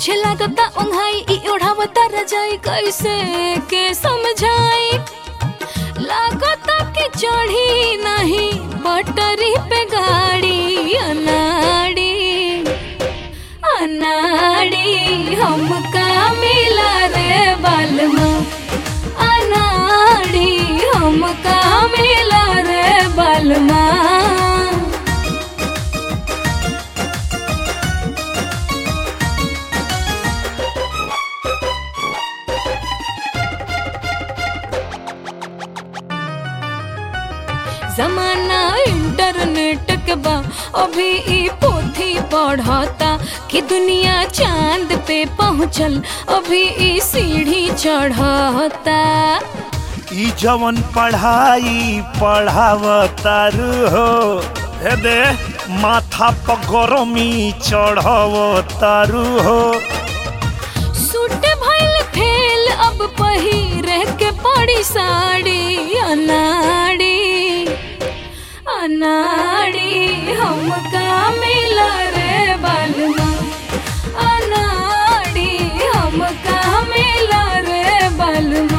पीछे लागता ओंघाई ई ओढ़ावता रजाई कैसे के समझाई लागता कि चढ़ी नहीं पटरी पे गाड़ी अनाड़ी अनाड़ी हमका मिला रे बालमा अनाड़ी हमका मिला रे बालमा जमाना इंटरनेट के बा अभी ई पोथी पढ़ता कि दुनिया चांद पे पहुँचल अभी ई सीढ़ी चढ़ता ई जवन पढ़ाई पढ़ावतारू हो हे दे माथा पर गरमी चढ़ावतारू हो सूट भइल फेल अब पहिरे के पड़ी साड़ी अनाड़ी अनाड़ी हमका मिला रे बालमा अनाड़ी हमका मिला रे बालमा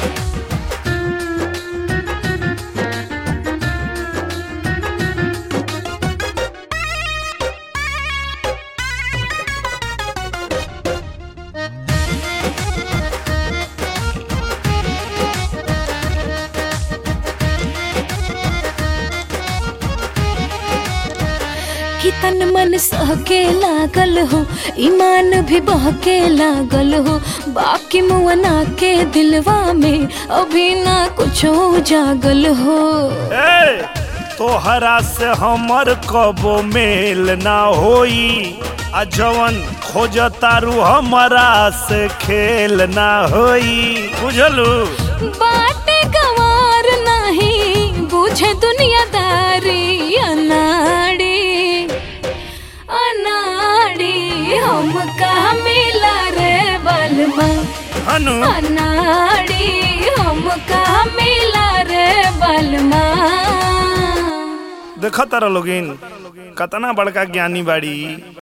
कि तन मन सहके लागल हो ईमान भी बहके लागल हो बाकी मुअना के दिलवा में अभी ना कुछ जागल हो ए तोहरा से हमर कबो मेल ना होई आ जवन खोजतारू हमरा से खेल ना होई बुझलू बाटे गवार नहीं बुझे दुनियादारी अनाड़ी अनाड़ी हमका मिला रे बलमा हनु अनाड़ी हमका मिला रे बलमा देखत तारा लोगिन कतना बड़का ज्ञानी बाड़ी